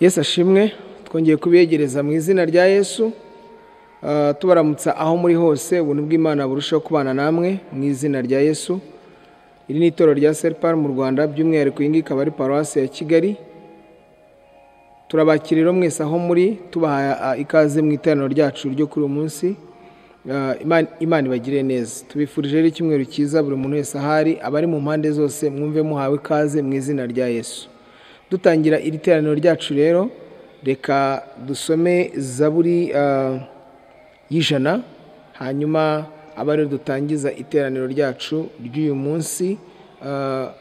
yesu ashimwe twongeye kubiyegereza mu izina rya yesu ah, tubaramutsa aho muri hose ubuntu bw'imana burushaho kubana namwe mu izina rya yesu iri ni itorero rya seripari mu rwanda by'umwihariko iyi ngiyi ikaba ari paruwasi ya kigali turabakirira mwese aho muri tubaha ah, ikaze mu iteraniro ryacu ryo kuri uyu munsi Ah, Imana- imana ibagire neza tubifurije rero icyumweru cyiza buri muntu wese ahari abari mu mpande zose mwumve muhawe ikaze mu izina rya yesu dutangira iri teraniro ryacu rero reka dusome zaburi ah, y'ijana hanyuma aba ariyo dutangiza iteraniro ryacu ry'uyu munsi Ah,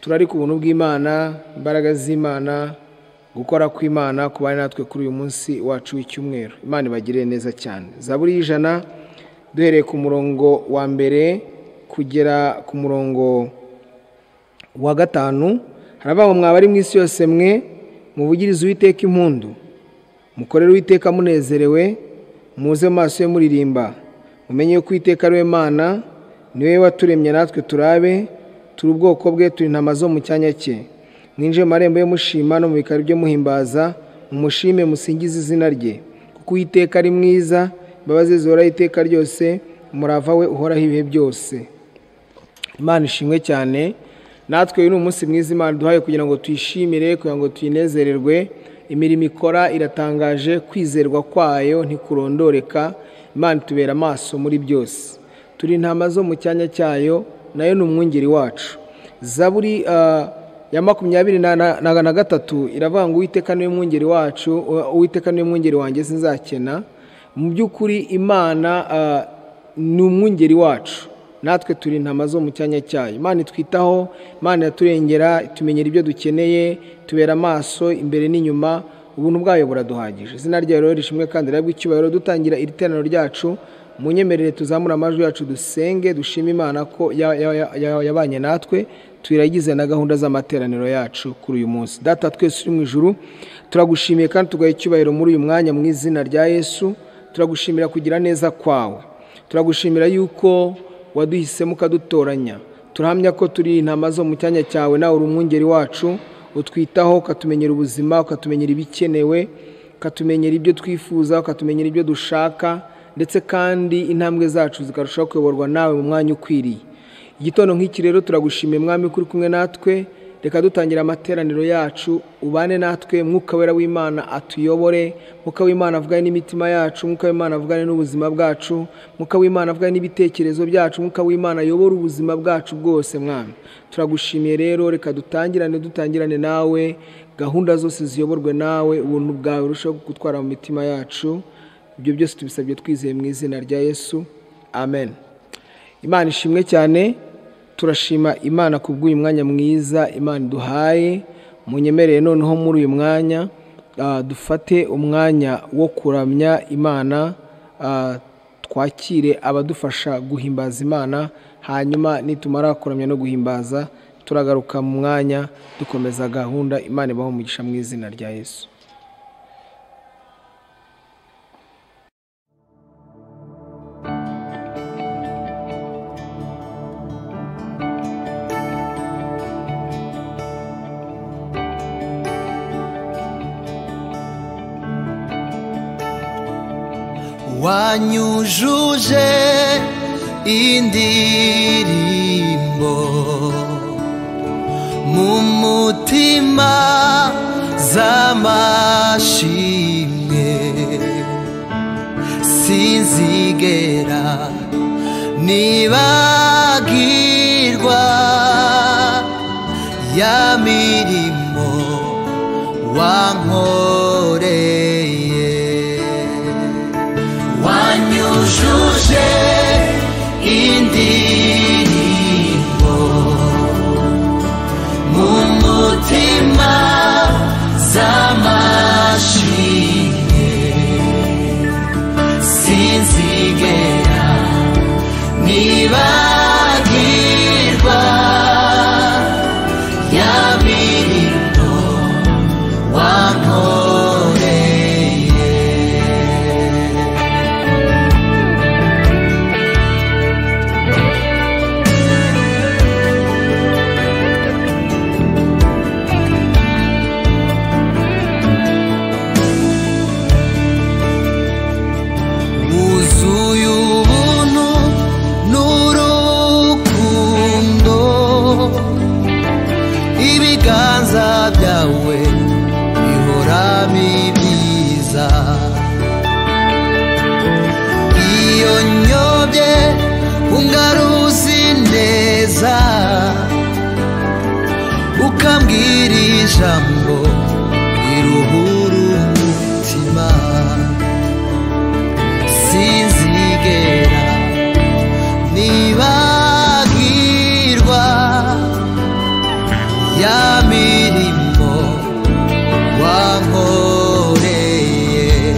turari ku buntu bw'imana imbaraga z'imana gukora kw'imana ku bari natwe kuri uyu munsi wacu w'icyumweru imana ibagirire neza cyane zaburi y'ijana duhereye ku murongo wa mbere kugera ku murongo wa gatanu haravuga ngo mwaba ari mu isi yose mwe muvugirize uwiteka impundu mukorere uwiteka munezerewe muze mu maso ye muririmba mumenye yuko uwiteka ari we mana niwe waturemye natwe turabe turi ubwoko bwe turi intama zo mu cyanya cye mwinjiye mu marembo ye mushima no mu bikari byo muhimbaza mumushime musingize izina rye kuko uwiteka ari mwiza imbabazi ze zihoraho iteka ryose umurava we uhoraho ibihe byose imana ishimwe cyane natwe uyu ni umunsi mwiza imana duhaye kugira ngo tuyishimire kugira ngo tuyinezererwe imirimo ikora iratangaje kwizerwa kwayo ntikurondoreka imana itubera amaso muri byose turi intama zo mu cyanya cyayo nayo ni umwungeri wacu zaburi ah, ya makumyabiri na, na, na, na gatatu iravuga ngo uwiteka niwe mwungeri wacu uwiteka niwe mwungeri wanjye sinzakena mu by'ukuri imana ah, ni umwungeri wacu natwe turi intama zo mu cyanya cyayo imana itwitaho imana iraturengera itumenyera ibyo dukeneye tubera amaso imbere n'inyuma ubuntu bwayo buraduhagije izina ryayo rero rishimwe kandi rirabwa icyubahiro dutangira iri teraniro ryacu munyemerere tuzamure amajwi yacu dusenge dushime imana ko ya- ya- ya- ya- yabanye natwe tuyiragize na gahunda z'amateraniro yacu kuri uyu munsi data twese uri mu ijuru turagushimiye kandi tugaha icyubahiro muri uyu mwanya mu izina rya yesu turagushimira kugira neza kwawe turagushimira yuko waduhisemo ukadutoranya turahamya ko turi intama zo mu cyanya cyawe nawe uri umwungeri wacu utwitaho ukatumenyera ubuzima ukatumenyera ibikenewe ukatumenyera ibyo twifuza ukatumenyera ibyo dushaka ndetse kandi intambwe zacu zikarushaho kuyoborwa nawe mu mwanya ukwiriye igitondo nk'iki rero turagushimiye mwami ko uri kumwe natwe reka dutangira amateraniro yacu ubane natwe mwuka wera w'imana atuyobore mwuka w'imana avugane n'imitima yacu mwuka w'imana avugane n'ubuzima bwacu mwuka w'imana avugane n'ibitekerezo byacu mwuka w'imana ayobore ubuzima bwacu bwose mwami turagushimiye rero reka dutangirane dutangirane nawe gahunda zose ziyoborwe nawe ubuntu bwawe urushaho gutwara mu mitima yacu ibyo byose tubisabye twizeye mu izina rya yesu amen imana ishimwe cyane turashima imana kubw'uyu mwanya mwiza imana duhaye munyemereye noneho muri uyu mwanya ah, dufate umwanya wo kuramya imana ah, twakire abadufasha guhimbaza imana hanyuma nitumara kuramya no guhimbaza turagaruka mu mwanya dukomeza gahunda imana ibaho umugisha mu izina rya yesu wanyujuje indirimbo mu mutima z'amashimwe sinzigera nibagirwa ya mirimo wankoreye wanyujuje indirimbo mu mutima z'amashimwe sinzigera nibagirwa ya mirimo umbwire ijambo riruhura umutima sinzigera nibagirwa ya mirimo wankoreye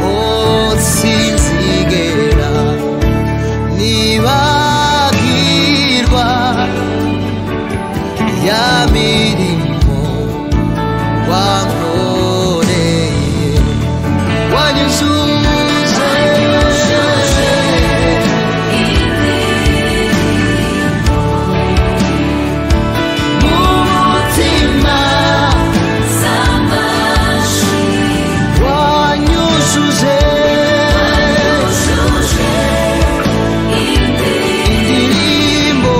oh sinzigera nibagirwa ya mirimo wankoreye wanyuzuze umutima wanyuzuze indirimbo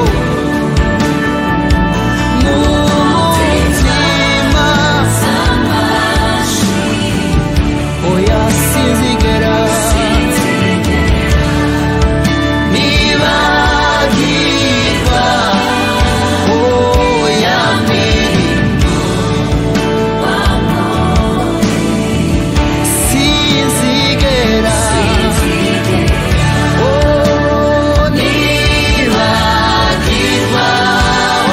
mu mutima oya sinzigera nibagirwa oya mirimo sinzigera oh nibagirwa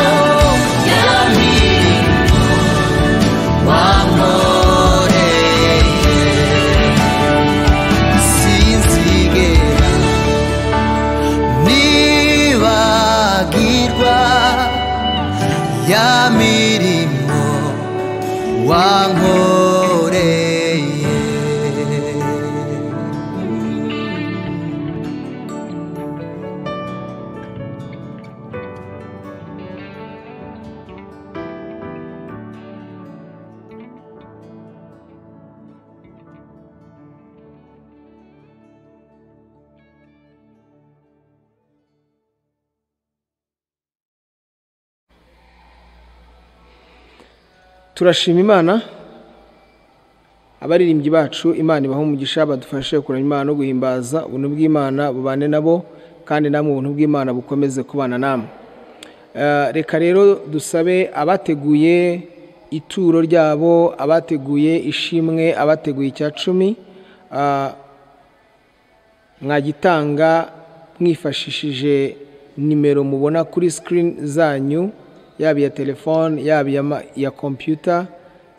oh ya mirimo wankoreye sinzigera nibagirwa ya mirimo wankoreye turashima imana abaririmbyi bacu imana ibaha umugisha badufashe kuramya imana no guhimbaza ubuntu bw'imana bubane nabo kandi namwe ubuntu bw'imana bukomeze kubana namwe Eh, reka rero dusabe abateguye ituro ryabo abateguye ishimwe abateguye icya cumi ah, mwagitanga mwifashishije nimero mubona kuri sikirini zanyu yaba iya telefone yaba iya ma- iya kompiyuta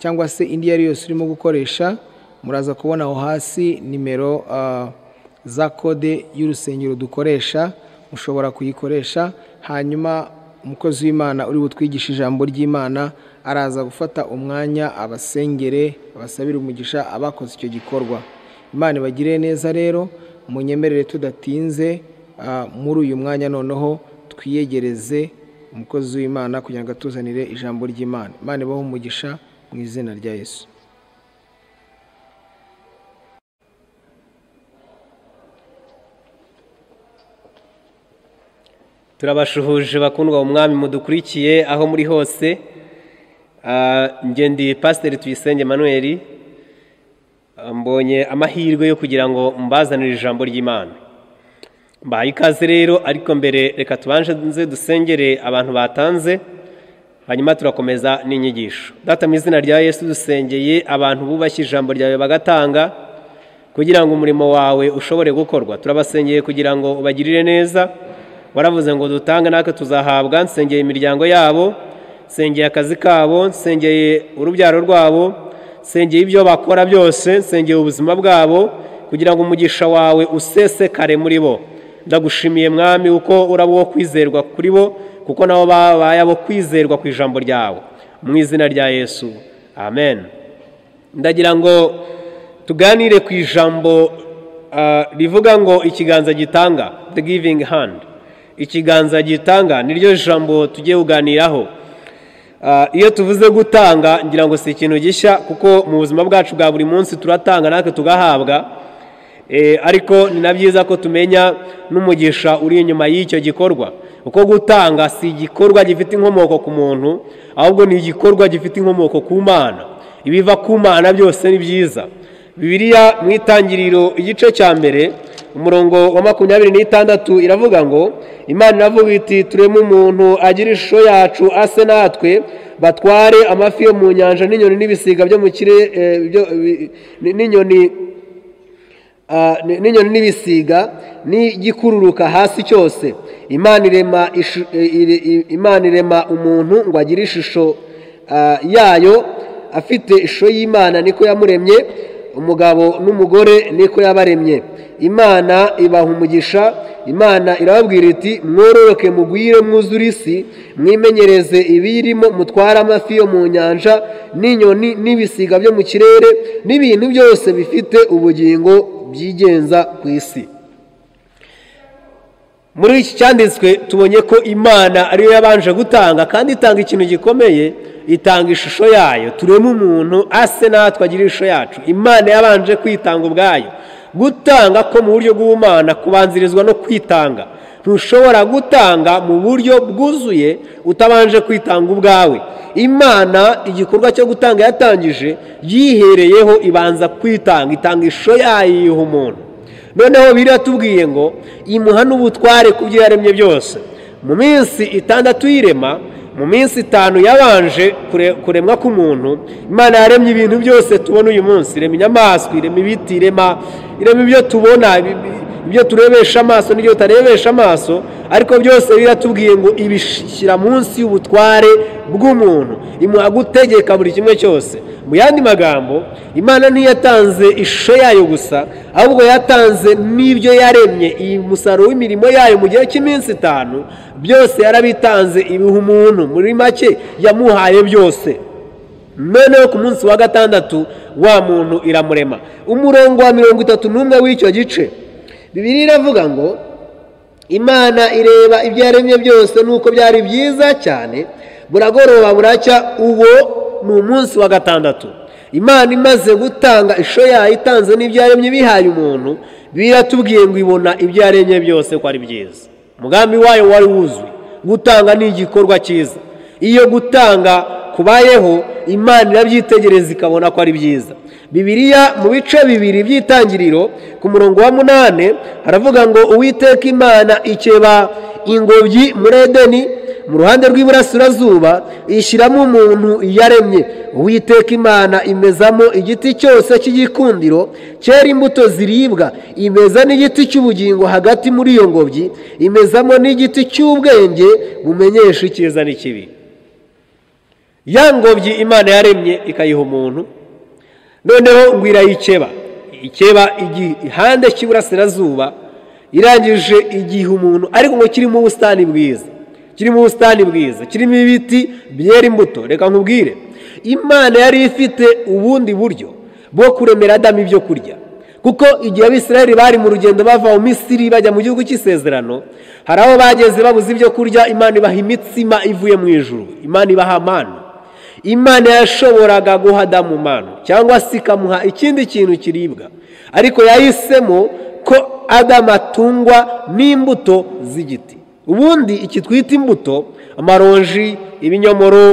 cyangwa se indi iyo ari yose urimo gukoresha muraza kubona aho hasi nimero ah, za kode y'urusengero dukoresha mushobora kuyikoresha hanyuma umukozi w'imana uri butwigishe ijambo ry'imana araza gufata umwanya abasengere abasabire umugisha abakoze icyo gikorwa imana ibagire neza rero munyemerere tudatinze ah, muri uyu mwanya noneho twiyegereze umukozi w'imana kugira ngo atuzanire ijambo ry'imana imana ibaho umugisha mu izina rya yesu turabashuhuje bakundwa mu mwami mudukurikiye aho muri hose Ah, njye ndi pasiteri tuyisenge manuel mbonye amahirwe yo kugira ngo mbazanire ijambo ry'imana mbahaye ikaze rero ariko mbere reka tubanje nze dusengere abantu batanze hanyuma turakomeza n'inyigisho data mu izina rya yesu dusengeye abantu bubashye ijambo ryawe bagatanga kugira ngo umurimo wawe ushobore gukorwa turabasengeye kugira ngo ubagirire neza waravuze ngo dutange natwe tuzahabwa nsengeye imiryango yabo nsengeye akazi kabo nsengeye urubyaro rwabo nsengeye ibyo bakora byose nsengeye ubuzima bwabo kugira ngo umugisha wawe usesekare muri bo ndagushimiye mwami uko urabo wo kwizerwa kuri bo kuko nabo babaye abo kwizerwa ku ijambo ryawe mu izina rya yesu amen ndagira ngo tuganire ku ijambo ah, rivuga ngo ikiganza gitanga the giving hand ikiganza gitanga niryo jambo tugiye kuganiraho Ah, iyo tuvuze gutanga ngira ngo si ikintu gishya kuko mu buzima bwacu bwa buri munsi turatanga natwe tugahabwa Eh, ariko ni na byiza ko tumenya n'umugisha uri inyuma y'icyo gikorwa kuko gutanga si igikorwa gifite inkomoko ku muntu ahubwo ni igikorwa gifite inkomoko ku mana ibiva ku mana byose ni byiza bibiliya mu itangiriro igice cya mbere umurongo wa makumyabiri n'itandatu iravuga ngo imana iravuga iti tureme umuntu agira ishusho yacu ase natwe batware amafi yo mu nyanja n'inyoni n'ibisiga byo mu kirere eh, byo- bi- ni- n'inyoni ah, ni- n'inyoni n'ibisiga n'igikururuka hasi cyose imana irema ishu- eh, ire- i- imana irema umuntu ngo agire ishusho ah, yayo afite ishusho y'imana niko yamuremye umugabo n'umugore niko yabaremye imana ibaha umugisha imana irababwira iti mwororoke mugwire mwuzure isi mwimenyereze ibiyirimo mutware amafi yo mu nyanja n'inyoni n'ibisiga byo mu kirere n'ibintu byose bifite ubugingo byigenza ku isi muri iki cyanditswe tubonye ko imana ariyo yabanje gutanga kandi itanga ikintu gikomeye itanga ishusho yayo turema umuntu ase natwe agira ishusho yacu imana yabanje kwitanga ubwayo gutanga ko mu buryo bw'ubumana kubanzirizwa no kwitanga ntushobora gutanga mu buryo bwuzuye utabanje kwitanga ubwawe imana igikorwa cyo gutanga yatangije yihereyeho ibanza kwitanga itanga ishusho yayo iyiha umuntu noneho biratubwiye ngo imuha n'ubutware ku byo yaremye byose mu minsi itandatu y'irema mu minsi itanu yabanje kure- kuremwa k'umuntu imana yaremye ibintu byose tubona uyu munsi irema inyamaswa irema ibiti irema irema ibyo tubona ibi- ibyo turebesha amaso n'ibyo tutarebesha amaso ariko byose biratubwiye ngo ibishyira munsi y'ubutware bw'umuntu imuha gutegeka buri kimwe cyose mu yandi magambo imana ntiyatanze ishusho yayo gusa ahubwo yatanze n'ibyo yaremye iyi musaruro w'imirimo yayo mu gihe cy'iminsi itanu byose yarabitanze ibiha umuntu muri make yamuhaye byose noneho ku munsi wa gatandatu wa muntu iramurema umurongo wa mirongo itatu n'umwe w'icyo gice bibiri iravuga ngo imana ireba ibyo yaremye byose nuko byari byiza cyane buragoroba buracya uwo ni umunsi wa gatandatu imana imaze gutanga ishusho yayo itanze n'ibyo yaremye bihaye umuntu biratubwiye ngo ibona ibyo yaremye byose ko ari byiza umugambi wayo wari wuzuye gutanga ni igikorwa cyiza iyo gutanga kubayeho imana irabyitegereza ikabona ko ari byiza bibiliya mu bice bibiri by'itangiriro ku murongo wa munani haravuga ngo uwiteka imana ikeba ingobyi muri edeni mu ruhande rw'iburasirazuba ishyiramo umuntu yaremye uwiteka imana imezamo igiti cyose cy'igikundiro cyera imbuto ziribwa imeza n'igiti cy'ubugingo hagati muri iyo ngobyi imezamo n'igiti cy'ubwenge bumenyesha icyiza n'ikibi ya ngobyi imana yaremye ikayiha umuntu noneho ngo irayikeba ikeba igihande cy'iburasirazuba irangije igihe umuntu ariko ngo kirimo ubusitani bwiza kirimo ubusitani bwiza kirimo ibiti byera imbuto reka nkubwire imana yari ifite ubundi buryo bwo kuremera adamu ibyo kurya kuko igihe abisirayeli bari mu rugendo bava mu misiri bajya mu gihugu cy'isezerano hari aho bageze babuze ibyo kurya imana ibaha imitsima ivuye mu ijuru imana ibaha amana imana yashoboraga guha adamu manu cyangwa se ikamuha ikindi kintu kiribwa ariko yahisemo ko adamu atungwa n'imbuto z'igiti ubundi iki twita imbuto amaronji ibinyomoro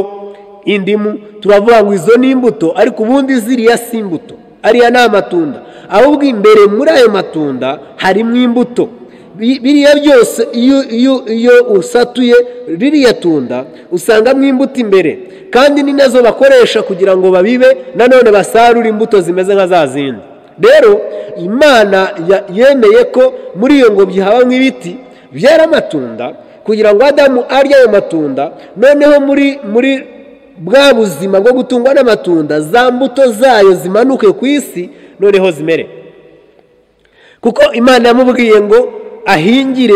indimu turavuga ngo izo ni imbuto ariko ubundi ziriya si imbuto ariya ni amatunda ahubwo imbere muri ayo matunda harimo imbuto Bi- biriya byose iyo iyo iyo usatuye ririya tunda usangamo imbuto imbere kandi ni nazo bakoresha kugira ngo babibe nanone basarure imbuto zimeze nka za zindi rero imana ya- yemeye ko muri iyo ngobyi habamo ibiti byera amatunda kugira ngo adamu arye ayo matunda noneho muri muri bwa buzima bwo gutungwa n'amatunda za mbuto zayo zimanuke ku isi noneho zimere kuko imana yamubwiye ngo ahingire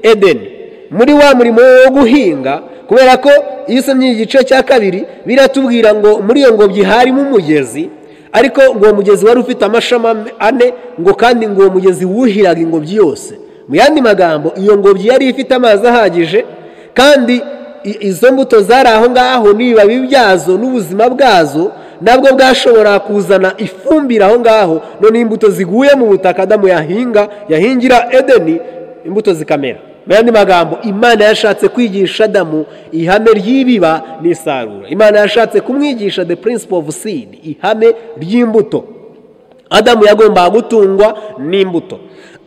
edeni muri wa murimo we wo guhinga kubera ko iyo usomye igice cya kabiri biratubwira ngo muri iyo ngobyi harimo umugezi ariko ngo uwo mugezi wari ufite amashami ane ngo kandi ngo uwo mugezi wuhiraga ingobyi yose mu yandi magambo iyo ngobyi yari ifite amazi ahagije kandi i- izo mbuto zari aho ngaho n'ibibabi byazo n'ubuzima bwazo nabwo bwashobora kuzana ifumbire aho ngaho none imbuto ziguye mu butaka adamu yahinga yahingira edeni imbuto zikamera mu yandi magambo imana yashatse kwigisha adamu ihame ry'ibiba n'isarura imana yashatse kumwigisha the principle of seed ihame ry'imbuto adamu yagombaga gutungwa n'imbuto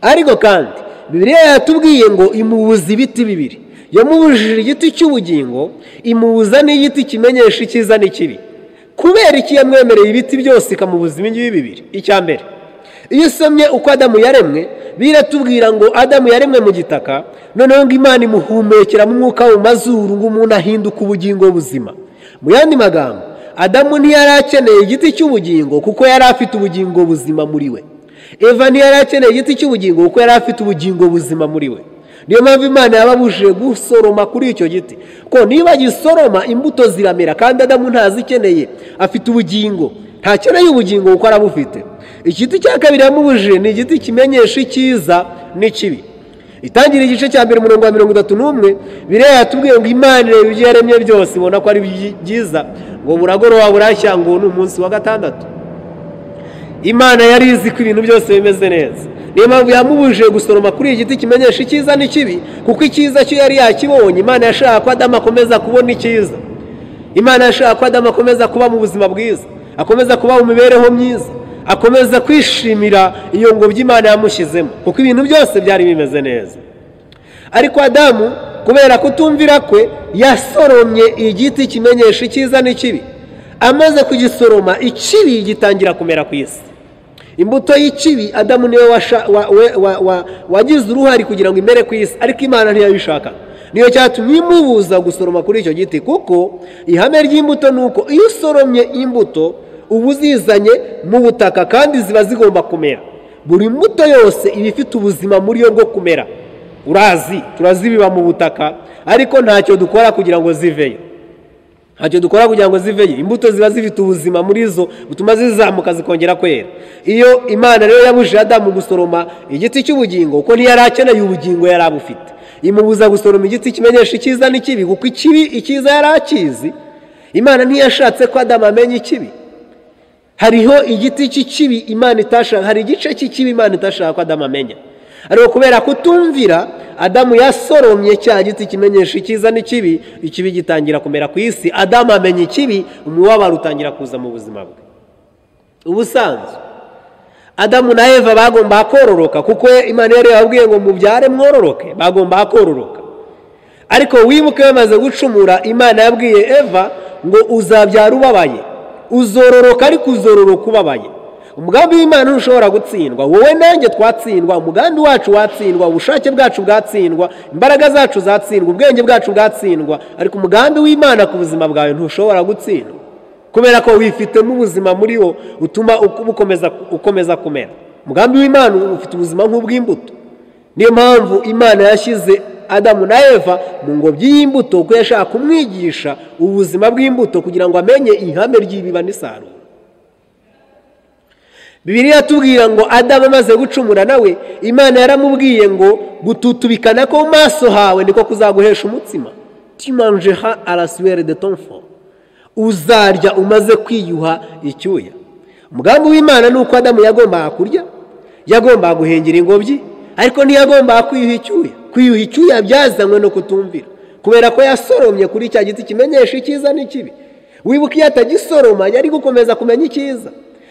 ariko kandi bibiliya yatubwiye ngo imubuza ibiti bibiri yamubujije igiti cy'ubugingo imubuza n'igiti kimenyesha icyiza n'ikibi kubera iki yamwemereye ibiti byose ikamubuza ibingibi bibiri icya mbere iyo usomye uko adamu yaremwe biratubwira ngo adamu yaremwe mu gitaka noneho ngo imana imuhumekeramo umwuka mu mazuru ngo umuntu ahinduka ubugingo buzima mu yandi magambo adamu ntiyari akeneye igiti cy'ubugingo kuko yari afite ubugingo buzima muri we eva ntiyari akeneye igiti cy'ubugingo kuko yari afite ubugingo buzima muri we niyo mpamvu imana yababujije gusoroma kuri icyo giti ko niba gisoroma imbuto ziramera kandi adamu ntazikeneye afite ubugingo ntakeneye ubugingo kuko arabufite igiti cya kabiri yamubujije ni igiti kimenyesha icyiza n'ikibi itangira igice cya mbere umurongo wa mirongo itatu n'umwe bireya yatubwiye ngo imana ireba ibyo yaremye byose ibona ko ari byiza ngo buragoroba burashya ngo ni umunsi wa gatandatu imana yari izi ko ibintu byose bimeze neza niyo mpamvu yamubujije gusoroma kuri iki giti kimenyesha icyiza n'ikibi kuko icyiza cyo yari yakibonye imana yashaka ko adamu akomeza kubona icyiza imana yashaka ko adamu akomeza kuba mu buzima bwiza akomeza kuba mu mibereho myiza akomeza kwishimira iyo ngobyi imana yamushyizemo kuko ibintu byose byari bimeze neza ariko adamu kubera kutumvira kwe yasoromye igiti kimenyesha icyiza n'ikibi amaze kugisoroma ikibi gitangira kumera ku isi imbuto y'ikibi adamu niwe washa- wa- we- wa- wa- wagize uruhare kugira ngo imere ku isi ariko imana ntiyabishaka niyo cyatumye imubuza gusoroma kuri icyo giti kuko ihame ry'imbuto ni uko iyo usoromye imbuto uba uzizanye mu butaka kandi ziba zigomba kumera buri mbuto yose iba ifite ubuzima muri yo bwo kumera urazi turazibiba mu butaka ariko ntacyo dukora kugira ngo ziveyo ntacyo dukora kugira ngo ziveyo imbuto ziba zifite ubuzima muri zo butuma zizamuka zikongera kwera iyo imana rero yabujije adamu gusoroma igiti cy'ubugingo kuko ntiyari akeneye ubugingo yari abufite imubuza gusoroma igiti kimenyesha icyiza n'ikibi kuko ikibi icyiza yari akizi imana ntiyashatse ko adamu amenya ikibi hariho igiti cy'ikibi imana itashaka hari igice cy'ikibi imana itashaka ko adamu amenya ariko kubera kutumvira adamu yasoromye cya giti kimenyesha icyiza n'ikibi ikibi gitangira kumera ku isi adamu amenya ikibi umubabaro utangira kuza mu buzima bwe ubusanzwe adamu na eva bagomba kororoka kuko imana yari yababwiye ngo mubyare mwororoke bagomba kororoka ariko wibuke bamaze gucumura imana yabwiye eva ngo uzabyara ubabaye uzororoka ariko uzororoka ubabaye umugambi w'imana ntushobora gutsindwa wowe nanjye twatsindwa umugambi wacu watsindwa ubushake bwacu bwatsindwa imbaraga zacu zatsindwa ubwenge bwacu bwatsindwa ariko umugambi w'imana ku buzima bwawe ntushobora gutsindwa kubera ko wifitemo ubuzima muri wo utuma uku- bukomeza ukomeza kumera umugambi w'imana ufite ubuzima nk'ubw'imbuto niyo mpamvu imana yashyize adamu na eva mu ngobyi y'imbuto kuko yashaka kumwigisha ubuzima bw'imbuto kugira ngo amenye ihame ry'ibiba n'isarura bibiliya yatubwira ngo adamu amaze gucumura nawe imana yaramubwiye ngo gututubikana ko mu maso hawe niko kuzaguhesha umutsima timanjeha arasuwere de tonfo uzarya umaze kwiyuha icyuya umugambi w'imana ni uko adamu yagombaga kurya yagombaga guhengera ingobyi ariko ntiyagombaga kwiyuha icyuya kwiyuha icyuya byazanywe no kutumvira kubera ko yasoromye kuri cya giti kimenyesha icyiza n'ikibi wibuka iyo atagisoroma yari gukomeza kumenya icyiza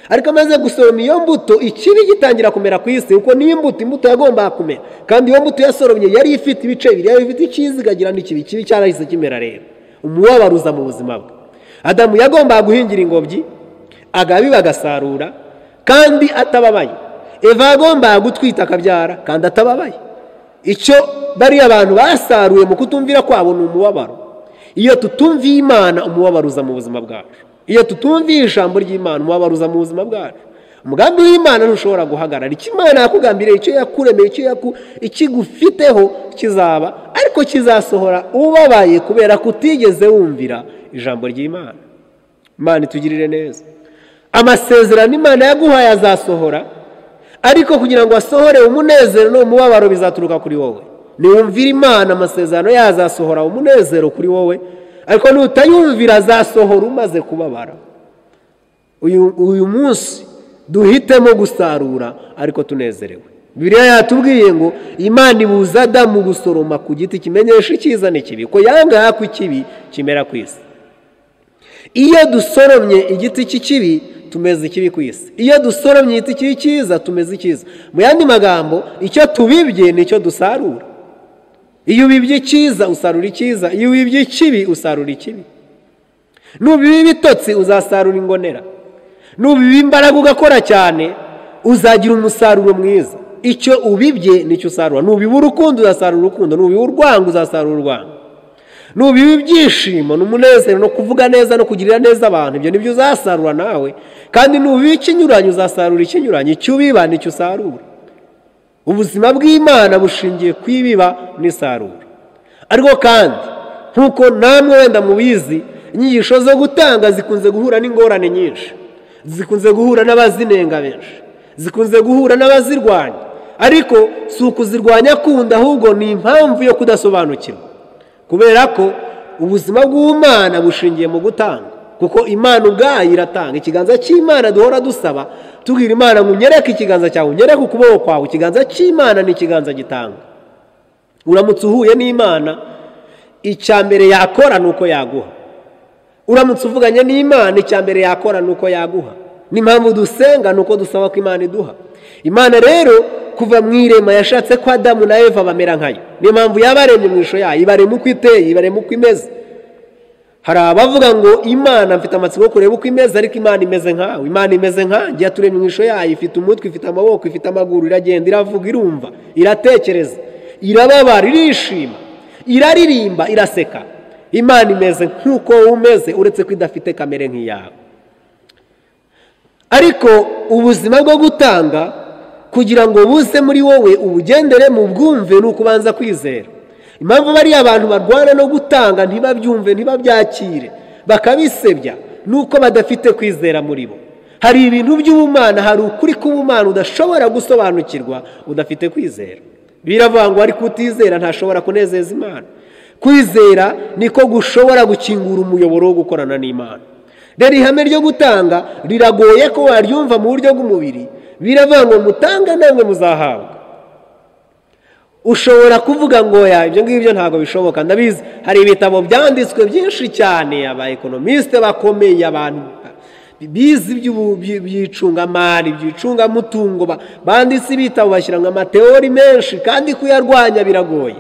ariko amaze gusoroma iyo mbuto ikibi gitangira kumera ku isi kuko niyo mbuto imbuto yagombaga kumera kandi iyo mbuto yasoromye yari ifite ibice bibiri yari ifite icyiza ikagira n'ikibi ikibi cyarahise kimera rero umubabaro uza mu buzima bwe adamu yagombaga guhingira ingobyi agabiba agasarura kandi atababaye eva yagombaga gutwita akabyara kandi atababaye icyo bariya abantu basaruye mu kutumvira kwabo ni umubabaro iyo tutumviye imana umubabaro uza mu buzima bwacu iyo tutumviye ijambo ry'imana umubabaro uza mu buzima bwacu umugambi w'imana ntushobora guhagarara icyo imana yakugambiriye icyo yakuremeye icyo yaku- ikigufiteho kizaba ariko kizasohora ubabaye kubera ko utigeze wumvira ijambo ry'imana imana itugirire neza amasezerano imana yaguhaye azasohora ariko kugira ngo asohore umunezero n'umubabaro bizaturuka kuri wowe niwumvira imana amasezerano yayo azasohora umunezero kuri wowe ariko nutayumvira azasohora umaze kubabara uyu, uyu munsi duhitemo gusarura ariko tunezerewe bibiliya yatubwiye ngo imana ibuza adamu gusoroma ku giti kimenyesha icyiza n'ikibi ko yangaha ko ikibi kimera ku isi iyo dusoromye igiti cy'ikibi tumeze ikibi ku isi iyo dusoromye igiti cy'icyiza tumeze icyiza mu yandi magambo icyo tubibye ni icyo dusarura iyo ubibye icyiza usarura icyiza iyo wibye ikibi usarura ikibi nubiba ibitotsi uzasarura ingonera nubiba imbaraga ugakora cyane uzagira umusaruro mwiza icyo ubibye nicyo usarura nubiba urukundo uzasarura urukundo nubiba urwango uzasarura urwango nubiba ibyishimo n'umunezero no kuvuga neza no kugirira neza abantu ibyo nibyo uzasarura nawe kandi nubiba ikinyuranye uzasarura ikinyuranye icyo ubiba nicyo usarura ubuzima bw'imana bushingiye ku ibiba n'isarura ariko kandi nk'uko namwe wenda mubizi inyigisho zo gutanga zikunze guhura n'ingorane nyinshi zikunze guhura n'abazinenga benshi zikunze guhura n'abazirwanya ariko si ukuzirwanya kundi ahubwo ni impamvu yo kudasobanukirwa kubera ko ubuzima bw'umwana bushingiye mu gutanga kuko imana ubwayo iratanga ikiganza cy'imana duhora dusaba tubwira imana ngo unyereke ikiganza cyawe unyereke ukuboko kwawe ikiganza cy'imana ni ikiganza gitanga uramutse uhuye n'imana icya mbere yakora ni uko yaguha uramutse uvuganye n'imana icya mbere yakora ni uko yaguha n'impamvu dusenga ni uko dusaba ko imana iduha imana rero kuva mu irema yashatse ko adamu na eva bamera nkayo niyo mpamvu yabaremye mu ishusho yayo ibarema uko iteye ibarema uko imeze hari abavuga ngo imana mfite amatsiko yo kureba uko imeze ariko imana imeze nkawe imana imeze nkanjye yaturemye mu ishusho yayo ifite umutwe ifite amaboko ifite amaguru iragenda iravuga irumva iratekereza irababara irishima iraririmba iraseka imana imeze nk'uko wowe umeze uretse ko idafite kamere nk'iyawe ariko ubuzima bwo gutanga kugira ngo buze muri wowe ubugendere mu bwumve ni ukubanza kwizera impamvu bariya abantu barwana no gutanga ntibabyumve ntibabyakire bakabisebya ni uko badafite kwizera muri bo hari ibintu by'ubumana hari ukuri k'ubumana udashobora gusobanukirwa udafite kwizera biravuga ngo ariko utizera ntashobora kunezeza imana kwizera niko gushobora gukingura umuyoboro wo gukorana n'imana rero ihame ryo gutanga riragoye ko waryumva mu buryo bw'umubiri biravuga ngo mutanga namwe muzahabwa ushobora kuvuga ngo ya ibyo ngibyo ntabwo bishoboka ndabizi hari ibitabo byanditswe byinshi cyane aba ekonomisite bakomeye abantu bize iby'icungamari iby'icungamutungo banditse ibitabo bashyira ngo amateori menshi kandi kuyarwanya biragoye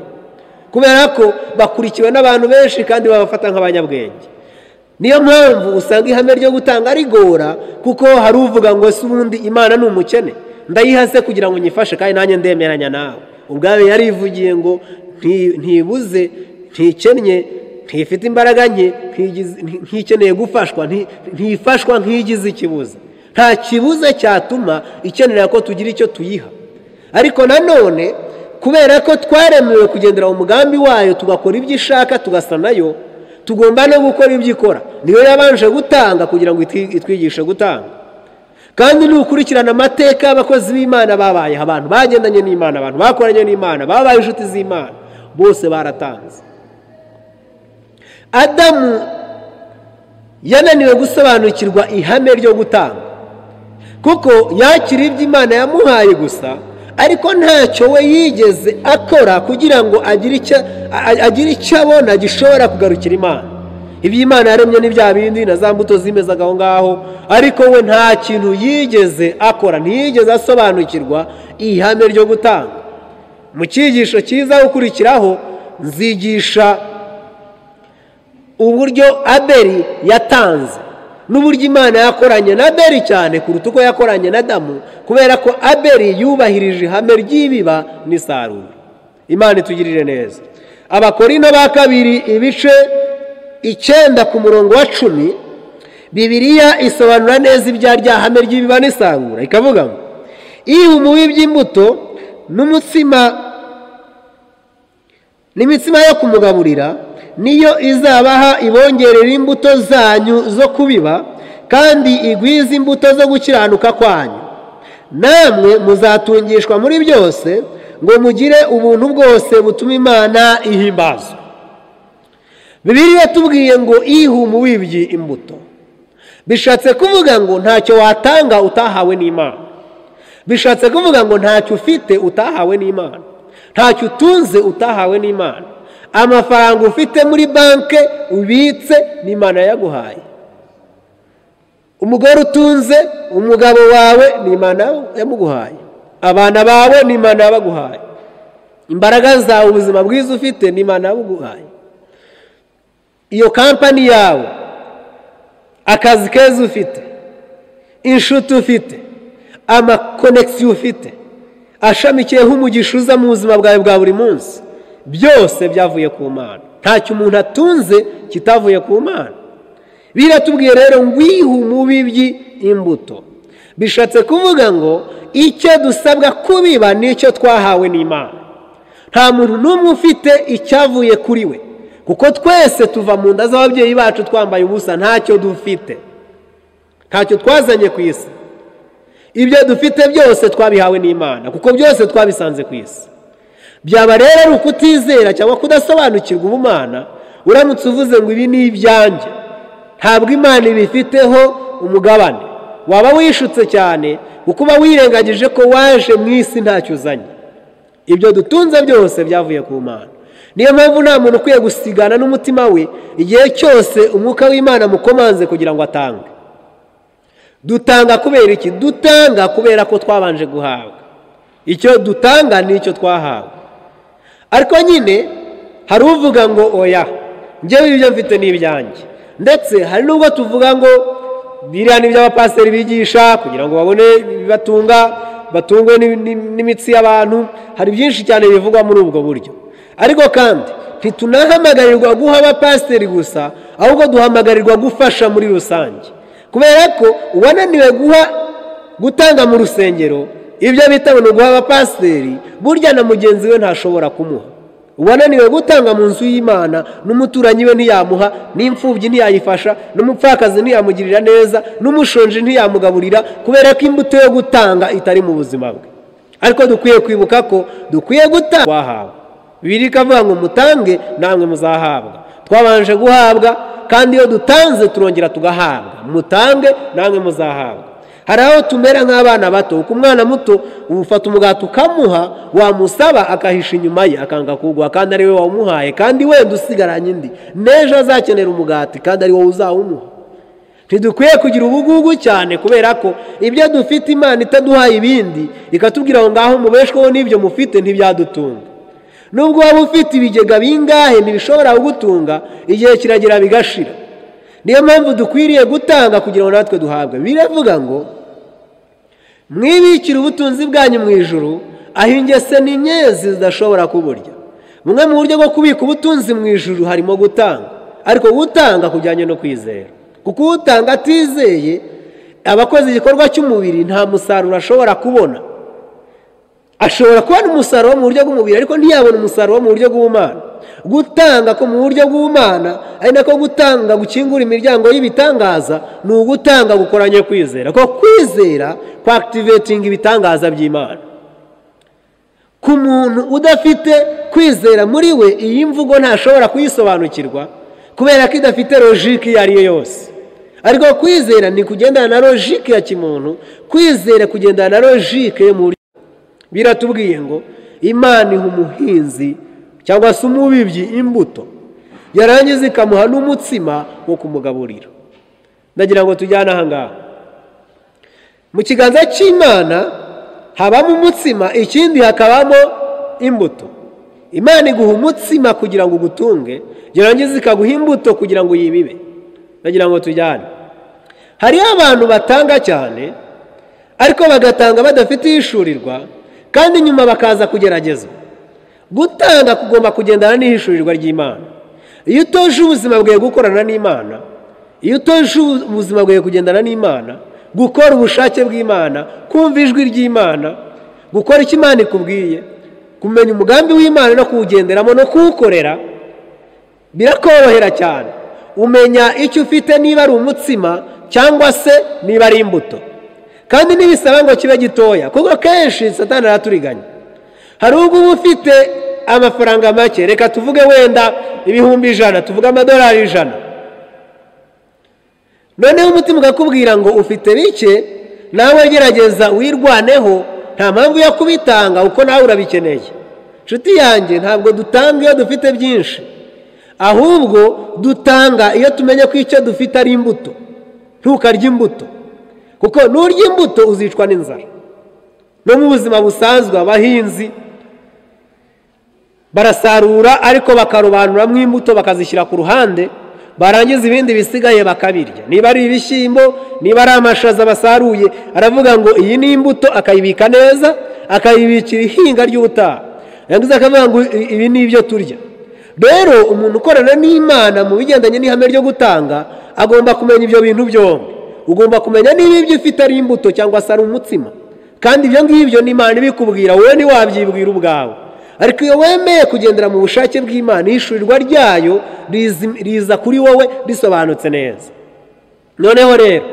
kubera ko bakurikiwe n'abantu benshi kandi babafata nk'abanyabwenge niyo mpamvu usanga ihame ryo gutanga rigora kuko hari uvuga ngo si ubundi imana ni umukene ndayihase kugira ngo nyifashe kandi nanjye ndemeranya nawe ubwawe yarivugiye ngo ntibuze ntikennye ntifite imbaraga nke ntikeneye gufashwa ntifashwa ntigize ikibuza nta kibuza cyatuma ikenera ko tugira icyo tuyiha ariko nanone kubera ko twaremewe kugendera umugambi wayo tugakora ibyo ishaka tugasa nayo tugomba no gukora ibyo ikora niyo yabanje gutanga kugira ngo itwigishe gutanga kandi nukurikirana amateka y'abakozi b'imana babayeho abantu bagendanye n'imana abantu bakoranye n'imana babaye inshuti z'imana bose baratanze adamu yananiwe gusobanukirwa ihame ryo gutanga kuko yakira ibyo imana yamuhaye gusa ariko ntacyo we yigeze akora kugira ngo agire icyo abona gishobora kugarukira imana ibyo imana yaremye ni bya bindi na za mbuto zimezaga aho ngaho ariko we nta kintu yigeze akora ntiyigeze asobanukirwa ihame ryo gutanga mu cyigisho cyiza gukurikiraho nzigisha uburyo aberi yatanze n'uburyo imana yakoranye na aberi cyane kuruta uko yakoranye na damu kubera ko aberi yubahirije ihame ry'ibiba n'isarura imana itugirire neza abakorino ba kabiri ibice icyenda ku murongo wa cumi bibiriya isobanura neza ibya rya hame ry'ibiba n'isarura ikavuga ngo iyo umubi by'imbuto n'umutsima n'imitsima yo kumugaburira niyo izabaha ibongerera imbuto zanyu zo kubiba kandi igwiza imbuto zo gukiranuka kwanyu namwe muzatungishwa muri byose ngo mugire ubuntu bwose butuma imana ihimbazwa bibiri yatubwiye ngo ihuma wibye imbuto bishatse kuvuga ngo ntacyo watanga utahawe n'imana bishatse kuvuga ngo ntacyo ufite utahawe n'imana ntacyo utunze utahawe n'imana amafaranga ufite muri banki ubitse n'imana yaguhaye umugore utunze umugabo wawe n'imana yamuguhaye abana bawe n'imana yabaguhaye imbaraga zawe ubuzima bwiza ufite ni imana yabuguhaye iyo kampani yawe akazi keza ufite inshuti ufite amakonegisiyo ufite ashamikiyeho umugisha uza mu buzima bwawe bwa buri munsi byose byavuye ku mana ntacyo umuntu atunze kitavuye ku mana biratubwiye rero ngwihe umubibyi imbuto bishatse kuvuga ngo icyo dusabwa kubiba nicyo twahawe n'imana nta muntu n'umwe ufite icyavuye kuri we kuko twese tuva mu nda z'ababyeyi bacu twambaye ubusa ntacyo dufite ntacyo twazanye ku isi ibyo dufite byose twabihawe n'imana kuko byose twabisanze ku isi byaba rero ari ukutizera cyangwa kudasobanukirwa ubumana uramutse uvuze ngo ibi ni ibyanjye ntabwo imana ibifiteho umugabane waba wishutse cyane kuko uba wirengagije ko waje mu isi ntacyo uzanye ibyo dutunze byose byavuye ku mana niyo mpamvu nta muntu ukwiye gusigana n'umutima we igihe cyose umwuka w'imana amukomanze kugira ngo atange dutanga kubera iki dutanga kubera ko twabanje guhabwa icyo dutanga ni icyo twahawe ariko nyine hari uvuga ngo oya ngewe ibyo mfite ni ibyanjye ndetse hari n'ubwo tuvuga ngo biriya ni iby'abapasiteri bigisha kugira ngo babone ibibatunga batungwe n'imi- n'imi- n'imitsi y'abantu hari byinshi cyane bivugwa muri ubwo buryo ariko kandi ntitunahamagarwa guha abapasiteri gusa ahubwo duhamagarirwa gufasha muri rusange kubera ko uwananiwe guha gutanga mu rusengero ibyo bita ngo ni uguha abapasiteri burya na mugenzi we ntashobora kumuha uwananiwe gutanga mu nzu y'imana n'umuturanyi we ntiyamuha n'imfubyi ntiyayifasha n'umupfakazi ntiyamugirira neza n'umushonji ntiyamugaburira kubera ko imbuto yo gutanga itari mu buzima bwe ariko dukwiye kwibuka ko dukwiye gutanga wahawe bibiri ikavuga ngo mutange namwe muzahabwa twabanje guhabwa kandi iyo dutanze turongera tugahabwa mutange namwe muzahabwa hari aho tumera nk'abana bato kuko umwana muto ufata umugati ukamuha wamusaba akahisha inyuma ye akanga kuguha kandi ari wowe wamuhaye kandi wenda usigaranye indi n'ejo azakenera umugati kandi ari wowe uzawumuha ntidukwiye kugira ubugugu cyane kubera ko ibyo dufite imana itaduhaye ibindi ikatubwira ngo ngaho mubeshweho n'ibyo mufite ntibyadutunga nubwo waba ufite ibigega bingahe ntibishobora kugutunga igihe kiragera bigashira niyo mpamvu dukwiriye gutanga kugira ngo natwe duhabwe biravuga ngo mwibikire ubutunzi bwanyu mu ijuru aho ingese n'inyezi zidashobora kuburya bumwe mu buryo bwo kubika ubutunzi mu ijuru harimo gutanga ariko gutanga kujyanye no kwizera kuko utanga atizeye aba akoze igikorwa cy'umubiri nta musaruro ashobora kubona ashobora kubona umusaruro wo mu buryo bw'umubiri ariko ntiyabona umusaruro wo mu buryo bw'ubumana gutanga ko mu buryo bw'ubumana ari nako gutanga gukingura imiryango y'ibitangaza ni ugutanga gukoranye kwizera kuko kwizera kwakitivetinga ibitangaza by'imana ku muntu udafite kwizera muri we iyi mvugo ntashobora kuyisobanukirwa kubera ko idafite logike iyo ari yo yose ariko kwizera ni kugendana na logike ya kimuntu kwizera kugendana na logike yo mu buryo biratubwiye ngo imana iha umuhinzi cyangwa se umubibyi imbuto yarangiza ikamuha n'umutsima wo kumugaburira ndagira ngo tujyane aha ngaha mu kiganza cy'imana habamo umutsima ikindi hakabamo imbuto imana iguha umutsima kugira ngo ugutunge yarangiza ikaguha imbuto kugira ngo uyibibe ndagira ngo tujyane hariho abantu batanga cyane ariko bagatanga badafite ihishurirwa kandi nyuma bakaza kugeragezwa gutanga kugomba kugendana n'ihishurirwa ry'imana iyo utoje ubuzima bwawe gukorana n'imana iyo utoje ubuzima bwawe kugendana n'imana gukora ubushake bw'imana kumva ijwi ry'imana gukora icyo imana ikubwiye kumenya umugambi w'imana no kuwugenderamo no kuwukorera birakorohera cyane umenya icyo ufite niba ari umutsima cyangwa se niba ari imbuto kandi ntibisaba ngo kibe gitoya kuko kenshi satani araturiganya hari ubwo uba ufite amafaranga make reka tuvuge wenda ibihumbi ijana tuvuge amadolari ijana noneho umutima ukakubwira ngo ufite bike nawe gerageza wirwaneho nta mpamvu yo kubitanga kuko nawe urabikeneye inshuti yanjye ntabwo dutanga iyo dufite byinshi ahubwo dutanga iyo tumenye ko icyo dufite ari imbuto ntukarya imbuto kuko nurya imbuto uzicwa n'inzara no mu buzima busanzwe abahinzi barasarura ariko bakarobanuramo imbuto bakazishyira ku ruhande barangiza ibindi bisigaye bakabirya niba ari ibishyimbo niba ari amashaza basaruye aravuga ngo iyi ni imbuto akayibika neza akayibikira ihinga ry'ubutaha yarangiza akavuga ngo "I- ibi ni ibyo turya rero umuntu ukorana n'imana mu bigendanye n'ihame ryo gutanga agomba kumenya ibyo bintu byombi ugomba kumenya niba ibyo ufite ari imbuto cyangwa se ari umutsima kandi ibyo ngibyo ni imana ibikubwira wowe ntiwabyibwira ubwawe ariko iyo wemeye kugendera mu bushake bw'imana ihishurirwa ryayo rizi- riza kuri wowe risobanutse neza noneho rero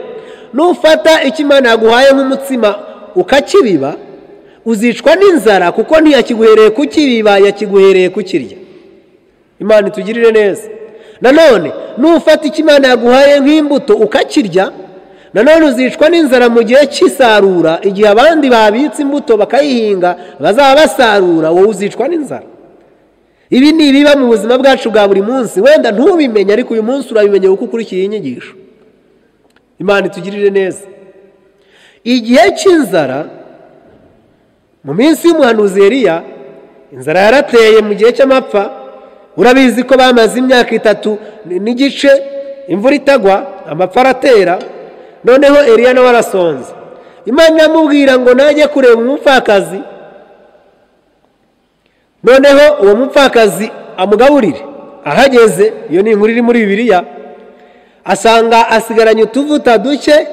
nufata icyo imana yaguhaye nk'umutsima ukakibiba uzicwa n'inzara kuko ntiyakiguhereye kukibiba yakiguhereye kukirya imana itugirire neza nanone nufata icyo imana yaguhaye nk'imbuto ukakirya nanone uzicwa n'inzara mu gihe cy'isarura igihe abandi babitse imbuto bakayihinga bazaba basarura wowe uzicwa n'inzara ibi ni ibiba mu buzima bwacu bwa buri munsi wenda ntubimenye ariko uyu munsi urabimenya kuko ukurikiye iyi nyigisho imana itugirire neza igihe cy'inzara mu minsi y'umuhanuzi Eliya inzara yarateye mu gihe cy'amapfa urabizi ko bamaze imyaka itatu n'igice imvura itagwa amapfa aratera noneho Eliya nawe arasonza imana iramubwira ngo najye kureba umupfakazi noneho uwo mupfakazi amugaburire ahageze iyo ni inkuru iri muri bibiliya asanga asigaranye utuvuta duke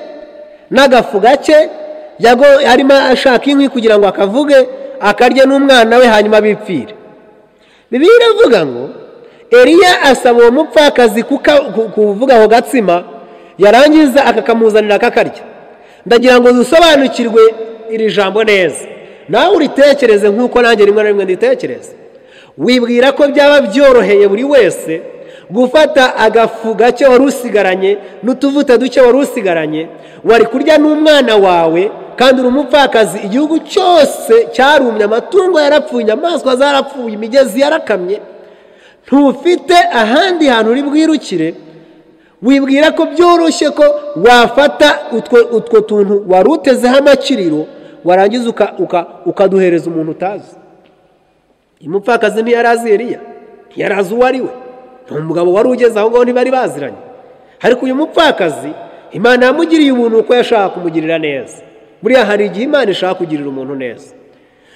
n'agafu gake yago arimo ashaka inkwi kugira ngo akavuge akarye n'umwana we hanyuma bipfire bibiliya iravuga ngo eliya asaba uwo mupfakazi kuka- ku- kuvuga ako gatsima yarangiza akakamuzanira akakarya ndagira ngo dusobanukirwe iri jambo neza nawe uritekereze nk'uko nanjye rimwe na rimwe nditekereza wibwira ko byaba byoroheye buri wese gufata agafu gake wari usigaranye n'utuvuta duke wari usigaranye wari kurya n'umwana wawe kandi uri umupfakazi igihugu cyose cyarumye amatungo yarapfuye inyamaswa zarapfuye imigezi yarakamye ntufite ahandi hantu uri bwirukire wibwira ko byoroshye ko wafata utwo utwo tuntu wari utezeho amakiriro warangiza uka- uka- ukaduhereza umuntu utazi uyu mupfakazi ntiyari azi Eliya ntiyari azi uwo ari we ni umugabo wari ugeze aho ngaho ntibari baziranye ariko uyu mupfakazi imana yamugiriye ubuntu uko yashaka kumugirira neza buriya hari igihe imana ishaka kugirira umuntu neza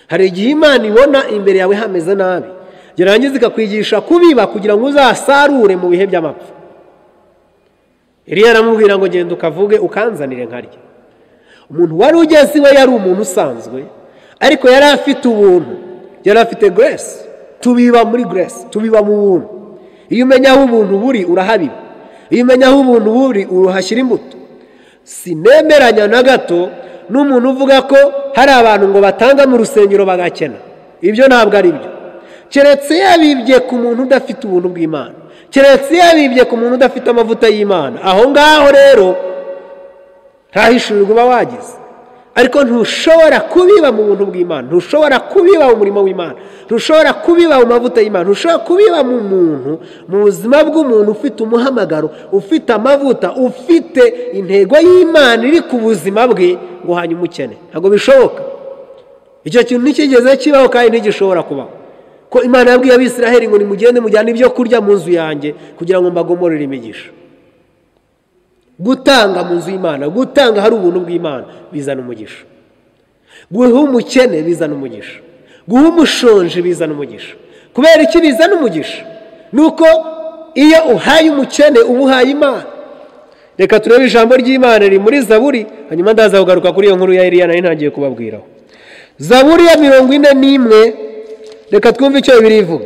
hari igihe imana ibona imbere yawe hameze nabi yarangiza ikakwigisha kubiba kugira ngo uzasarure mu bihe by'amapfa Eliya aramubwira ngo genda ukavuge ukanzanire nkarya umuntu wari ugeze iwe yari umuntu usanzwe ariko yari afite ubuntu yari afite grace tubiba muri grace tubiba mu buntu iyo umenya aho ubuntu buri urahabiba iyo umenya aho ubuntu buri uruhashyira imbuto sinemeranya na gato n'umuntu uvuga ko hari abantu ngo batanga mu rusengero bagakena ibyo ntabwo ari byo keretse yabibye ku muntu udafite ubuntu bw'imana keretse yabibye ku muntu udafite amavuta y'imana aho ngaho rero ntahishurirwe uba wagize ariko ntushobora kubiba mu buntu bw'imana ntushobora kubiba mu murimo w'imana ntushobora kubiba mu mavuta y'imana ntushobora kubiba mu muntu mu buzima bw'umuntu ufite umuhamagaro ufite amavuta ufite intego y'imana iri ku buzima bwe ngo hanyuma ukene ntabwo bishoboka icyo kintu nticyigeze kibaho kandi ntigishobora kubaho ko imana yabwiye abisiraheli ngo nimugende mujyane ibyo kurya mu nzu yanjye kugira ngo mbagomorere imigisha gutanga mu nzu y'imana gutanga hari ubuntu bw'imana bizana umugisha guha umukene bizana umugisha guha umushonji bizana umugisha kubera iki bizana umugisha ni uko iyo uhaye umukene uba uhaye imana reka turebe ijambo ry'imana riri muri zaburi hanyuma ndaza kugaruka kuri iyo nkuru ya Eliya nari ntangiye kubabwiraho zaburi ya mirongo ine n'imwe reka twumve icyo bibiri ivuga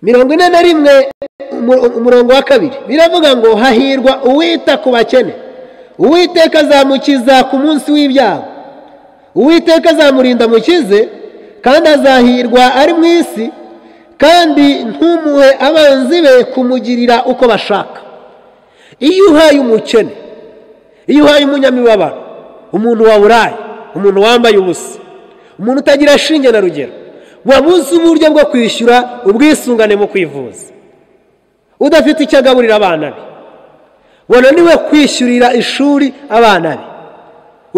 mirongo ine na rimwe umu- umurongo wa kabiri biravuga ngo hahirwa uwita ku bakene uwiteka azamukiza ku munsi w'ibyago uwiteka azamurinda mukize kandi azahirwa ari mu isi kandi ntumuhe abanzi be kumugirira uko bashaka iyo uhaye umukene iyo uhaye umunyamibabaro umuntu waburaye umuntu wambaye ubusa umuntu utagira shinge na rugero wabuze uburyo bwo kwishyura ubwisungane mu kwivuza udafite icyo agaburira abana be wananiwe kwishyurira ishuri abana be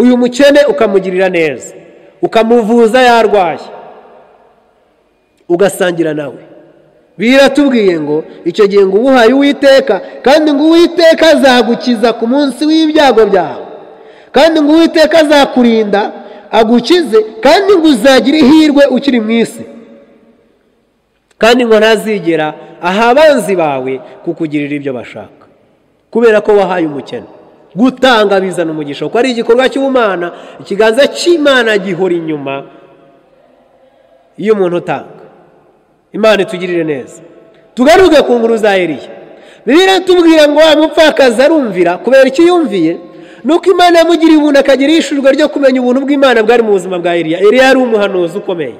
uyu mukene ukamugirira neza ukamuvuza yarwaye ugasangira nawe biratubwiye ngo icyo gihe ngo uwuhaye uwiteka kandi ngo uwiteka azagukiza ku munsi w'ibyago byawe kandi ngo uwiteka azakurinda agukize kandi ngo uzagire ihirwe ukiri mu isi kandi ngo ntazigera aha abanzi bawe kukugirira ibyo bashaka kubera ko wahaye umukene gutanga bizana umugisha kuko ari igikorwa cy'ubumana ikiganza cy'imana gihora inyuma iyo umuntu utanga imana itugirire neza tugaruke ku nkuru za eriya bibiliya tubwira ngo wa mupfakazi arumvira kubera icyo yumviye nuko imana yamugiriye ubuntu akagira ishurwa ryo kumenya ubuntu bw'imana bwari mu buzima bwa eriya eriya yari umuhanuzi ukomeye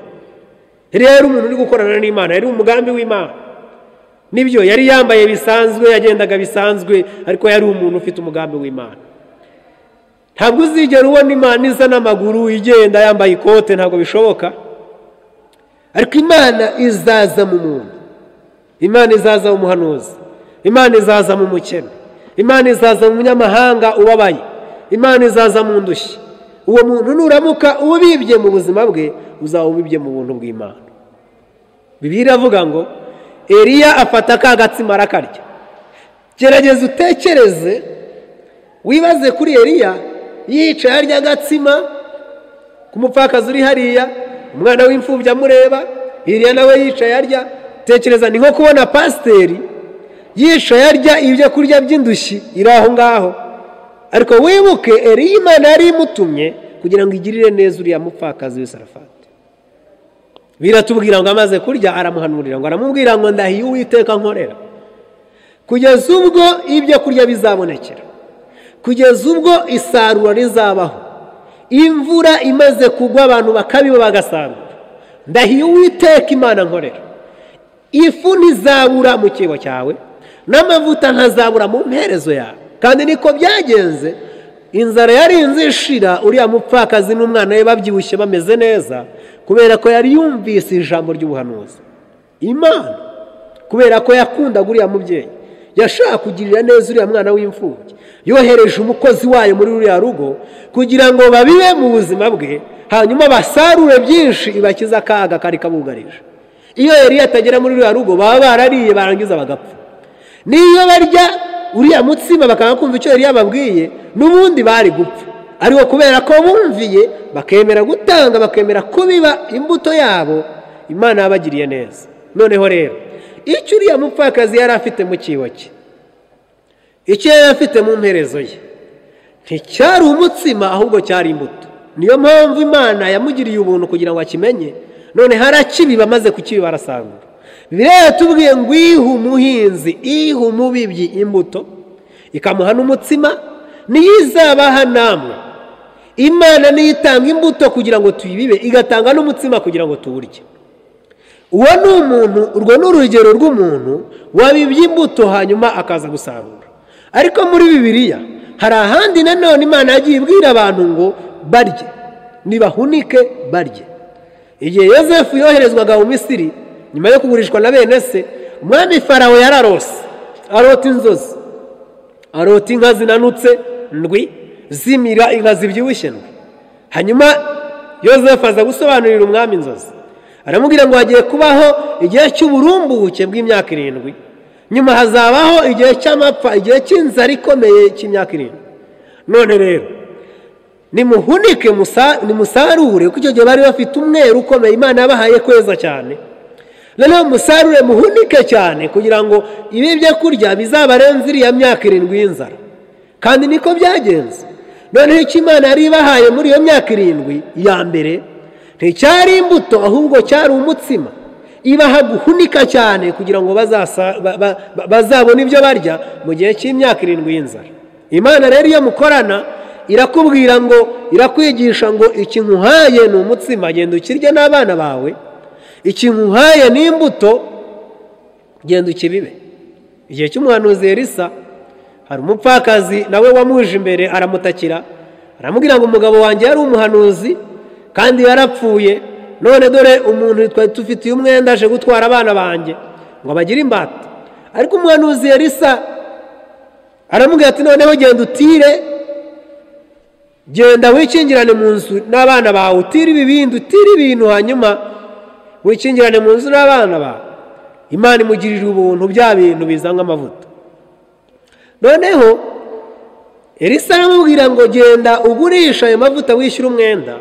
eriya yari umuntu uri gukorana n'imana yari umugambi w'imana nibyo yari yambaye bisanzwe yagendaga bisanzwe ariko yari umuntu ufite umugambi w'imana ntabwo uzigera ubona imana iza n'amaguru igenda yambaye ikote ntabwo bishoboka ariko imana izaza mu muntu imana izaza mu muhanuzi imana izaza mu mukene imana izaza mu munyamahanga ubabaye imana izaza mu ndushyi uwo muntu nuramuka ubibye mu buzima bwe uzaba ubibye mu buntu bw'imana bibiliya iravuga ngo eriya afata ka gatsima arakarya gerageza utekereze wibaze kuri eriya yicaye arya agatsima ku mupfakazi uri hariya umwana w'imfubyi amureba iriya nawe yicaye arya tekereza ni nko kubona pasiteri yicaye arya ibyo kurya by'indushyi iri aho ngaho ariko wibuke eriya imana yari imutumye kugira ngo igirire neza uriya mupfakazi w'isarafati biratubwira ngo amaze kurya aramuhanurira ngo aramubwira ngo ndahiye uwiteka nkorera kugeza ubwo ibyo kurya bizabonekera kugeza ubwo isarura rizabaho imvura imaze kugwa abantu bakabiba bagasarura ndahiye uwiteka imana nkorera ifu ntizabura mu kibo cyawe n'amavuta ntazabura mu mperezo yawe kandi niko byagenze inzara yarinze ishira uriya mupfakazi n'umwana we babyibushye bameze neza kubera ko yari yumvise ijambo ry'ubuhanuzi imana kubera ko yakundaga uriya mubyeyi yashaka kugirira neza uriya mwana w'imfubyi yohereje umukozi wayo muri ruriya rugo kugira ngo babibe mu buzima bwe hanyuma basarure byinshi ibakize akaga kari kabugarije iyo yari atagera muri ruriya rugo baba barariye barangiza bagapfa n'iyo barya uriya mutsima bakanga kumva icyo yari yababwiye n'ubundi bari gupfa ariko kubera ko bumviye bakemera gutanga bakemera kubiba imbuto yabo imana yabagiriye neza noneho rero icyo uriya mupfakazi yari afite mu kibo cye icyo yari afite mu mperezo ye nticyari umutsima ahubwo cyari imbuto niyo mpamvu imana yamugiriye ubuntu kugira ngo akimenye none harakibiba amaze kukibiba arasarura birera tubwiye ngo ihe umuhinzi ihe umubibyi imbuto ikamuha n'umutsima niyo izabaha namwe imana niyo itanga imbuto kugira ngo tuyibibe igatanga n'umutsima kugira ngo tuwurye uwo ni umuntu urwo ni urugero rw'umuntu wabibye imbuto hanyuma akaza gusarura ariko muri bibiliya hari ahandi nanone imana yagiye ibwira abantu ngo barye ntibahunike barye igihe yosefu yoherezwaga mu misiri nyuma yo kugurishwa na bene se umwami farawe yararose arota inzozi arota inka zinanutse ndwi zimira inka zibyibushye ndwi hanyuma yosefu aza gusobanurira umwami inzozi aramubwira ngo hagiye kubaho igihe cy'uburumbuke bw'imyaka irindwi nyuma hazabaho igihe cy'amapfa igihe cy'inzara ikomeye cy'imyaka irindwi none rero nimuhunike nimusarure kuko icyo gihe bari bafite umweru ukomeye imana yabahaye kweza cyane noneho musarure muhunike cyane kugira ngo ibi byo kurya bizabarenze iriya myaka irindwi y'inzara kandi niko byagenze noneho icyo imana yari ibahaye muri iyo myaka irindwi ya mbere nticyari imbuto ahubwo cyari umutsima ibaha guhunika cyane kugira ngo bazabone ibyo barya mu gihe cy'imyaka irindwi y'inzara imana rero iyo mukorana irakubwira ngo irakwigisha ngo iki nkuhaye ni umutsima genda ukirye n'abana bawe iki nkuhaye ni imbuto genda ukibibe igihe cy'umuhanuzi Elisa hari umupfakazi nawe wamuje imbere aramutakira aramubwira ngo umugabo wanjye yari umuhanuzi kandi yarapfuye none dore umuntu twari dufitiye umwenda aje gutwara abana banjye ngo bagire imbata ariko umuhanuzi yarisa aramubwira ati noneho genda utire genda wikingirane mu nzu n'abana bawe utire ibibindi utire ibintu hanyuma wikingirane mu nzu n'abana bawe imana imugirira ubuntu bya bintu bizanwa amavuta noneho elisa aramubwira ngo genda ugurisha ayo mavuta wishyura umwenda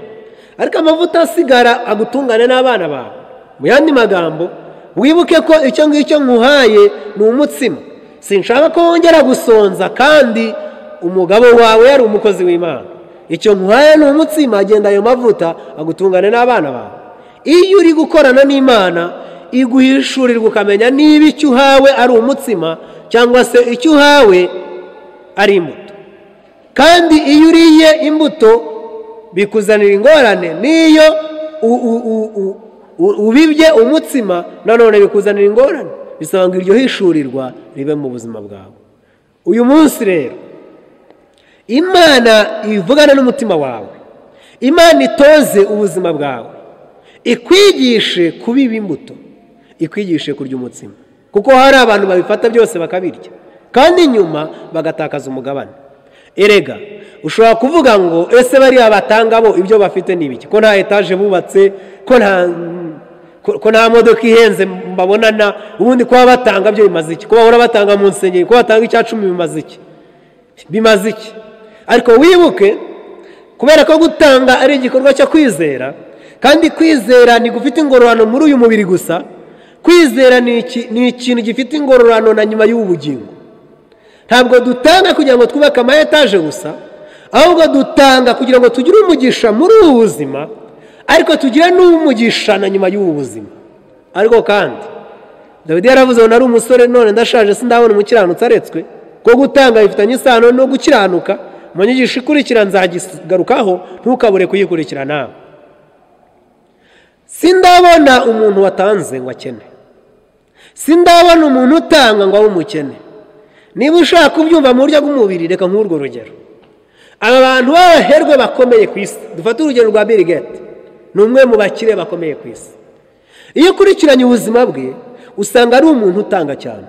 ariko amavuta asigara agutungane n'abana bawe mu yandi magambo wibuke ko icyo ngicyo nkuhaye ni umutsima sinshaka ko wongera gusonza kandi umugabo wawe yari umukozi w'imana icyo nkuhaye ni umutsima agenda ayo mavuta agutungane n'abana bawe iyo uri gukorana n'imana iguhishurirwa ukamenya niba icyo uhawe ari umutsima cyangwa se icyo uhawe ari imbuto kandi iyo uriye imbuto bikuzanira ingorane n'iyo u- u- u- u- u- ubibye umutsima nanone bikuzanira ingorane bisaba ngo iryo hishurirwa ribe mu buzima bwawe uyu munsi rero imana ivugane n'umutima wawe imana itoze ubuzima bwawe ikwigishe kubiba imbuto ikwigishe kurya umutsima kuko hari abantu babifata byose bakabirya kandi nyuma bagatakaza umugabane erega ushobora kuvuga ngo ese bariya batanga bo ibyo bafite ni ibiki ko nta etaje bubatse ko nta ko- ko nta modoka ihenze mbabonana ubundi kuba batanga byo bimaze iki ko bahora batanga mu nsengero ko batanga icya cumi bimaze iki bimaze iki ariko wibuke kubera ko gutanga ari igikorwa cyo kwizera kandi kwizera ntigufite ingororano muri uyu mubiri gusa kwizera ni iki- ni ikintu gifite ingororano na nyuma y'ubu bugingo ntabwo dutanga kugira ngo twubake ama etaje gusa ahubwo dutanga kugira ngo tugire umugisha muri ubu buzima ariko tugire n'umugisha na nyuma y'ubu buzima ariko kandi dawidi yaravuze ngo nari umusore none ndashaje sindabona umukiranutsi aretswe ko gutanga bifitanye isano no gukiranuka mu nyigisho ikurikira nzagigarukaho ntukabure kuyikurikira nawe sindabona umuntu watanze ngo akene sindabona umuntu utanga ngo abe umukene niba ushaka kubyumva mu buryo bw'umubiri reka nk'urwo rugero aba bantu b'abaherwe bakomeye ku isi dufate urugero rwa Bill Gates ni umwe mu bakire bakomeye ku isi iyo ukurikiranye ubuzima bwe usanga ari umuntu utanga cyane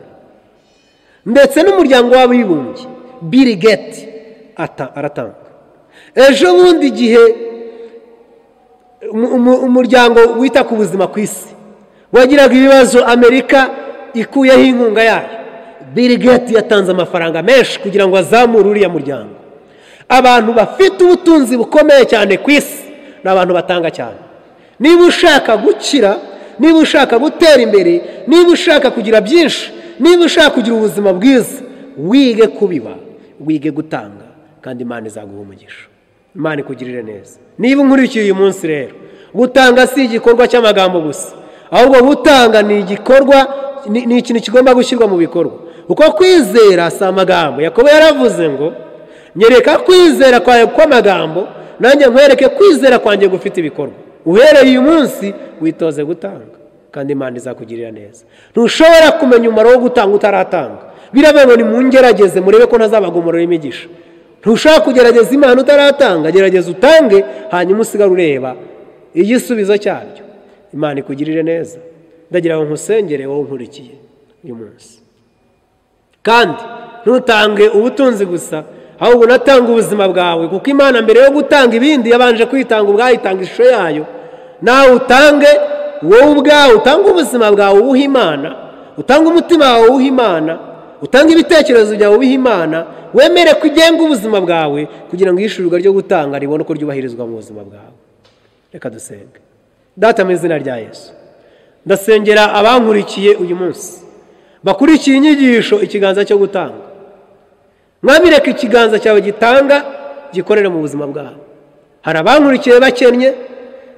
ndetse n'umuryango w'abibumbye Bill Gates ata- aratanga ejo bundi igihe umu- umu- umuryango wita ku buzima ku isi wagiraga ibibazo amerika ikuyeho inkunga yayo Bill Gates yatanze amafaranga menshi kugira ngo azamure uriya muryango abantu bafite ubutunzi bukomeye cyane ku isi ni abantu batanga cyane niba ushaka gukira niba ushaka gutera imbere niba ushaka kugira byinshi niba ushaka kugira ubuzima bwiza wige kubiba wige gutanga kandi imana izaguha umugisha imana ikugirire neza niba unkurikiye uyu munsi rero gutanga si igikorwa cy'amagambo gusa ahubwo gutanga ni igikorwa ni ni ikintu kigomba gushyirwa mu bikorwa kuko kwizera si amagambo yakobo yaravuze ngo nyereka kwizera kwawe kw'amagambo nanjye nkwereke kwizera kwanjye gufite ibikorwa uhereye uyu munsi witoze gutanga kandi imana izakugirira neza ntushobora kumenya umumaro wo gutanga utaratanga birabaye ngo ngerageze murebe ko ntazabagumurira imigisha ntushobora kugerageza imana utaratanga gerageza utange hanyuma usigare ureba igisubizo cyabyo imana ikugirire neza ndagira ngo nkusengere wowe unkurikiye uyu munsi kandi ntutange ubutunzi gusa ahubwo unatanga ubuzima bwawe kuko imana mbere yo gutanga ibindi yabanje kwitanga ubwayo itanga ishusho yayo nawe utange wowe ubwawe utange ubuzima bwawe ubuha imana utange umutima wawe uwuha imana utange ibitekerezo byawe ubiha imana wemere ko ugenga ubuzima bwawe kugira ngo iyishyurirwa ryo gutanga ribone uko ryubahirizwa mu buzima bwawe reka dusenge data mu izina rya yesu ndasengera abankurikiye uyu munsi bakurikiye inyigisho ikiganza cyo gutanga mwabireka ikiganza cyawe gitanga gikorere mu buzima bwabo hari abankurikiye bakennye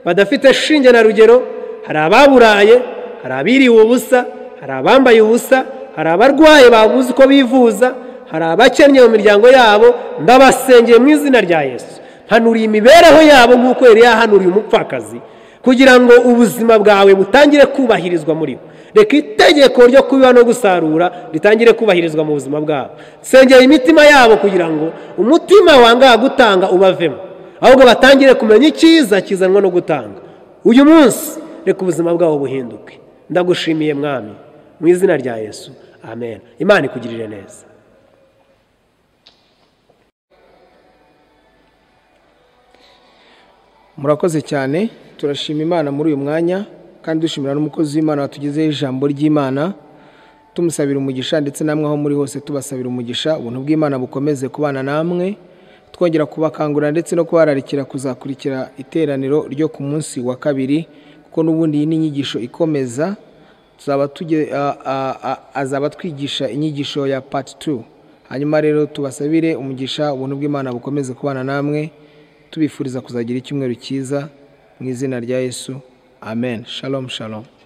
badafite shinge na rugero hari ababuraye hari abiriwe ubusa hari abambaye ubusa hari abarwaye babuze uko bivuza hari abakennye mu miryango yabo ndabasengeye mu izina rya yesu hanuriye imibereho yabo nk'uko yari yahanuriye umupfakazi kugira ngo ubuzima bwawe butangire kubahirizwa muri bo reka itegeko ryo kubiba no gusarura ritangire kubahirizwa mu buzima bwabo sengera imitima yabo kugira ngo umutima wangaha gutanga ubavemo ahubwo batangire kumenya icyiza kizanwa no gutanga uyu munsi reka ubuzima bwabo buhinduke ndagushimiye mwami mu izina rya yesu amen imana ikugirire neza murakoze cyane turashima imana muri uyu mwanya kandi dushimira n'umukozi w'imana watugezeho ijambo ry'imana tumusabira umugisha ndetse namwe aho muri hose tubasabira umugisha ubuntu bw'imana bukomeze kubana namwe twongera kubakangurira ndetse no kubararikira kuzakurikira iteraniro ryo ku munsi wa kabiri kuko n'ubundi iyi ni inyigisho ikomeza tuzaba tuge a- a- a- azaba twigisha inyigisho ya part 2 hanyuma rero tubasabire umugisha ubuntu bw'imana bukomeze kubana namwe tubifuriza kuzagira icyumweru cyiza mu izina rya yesu amen shalom shalom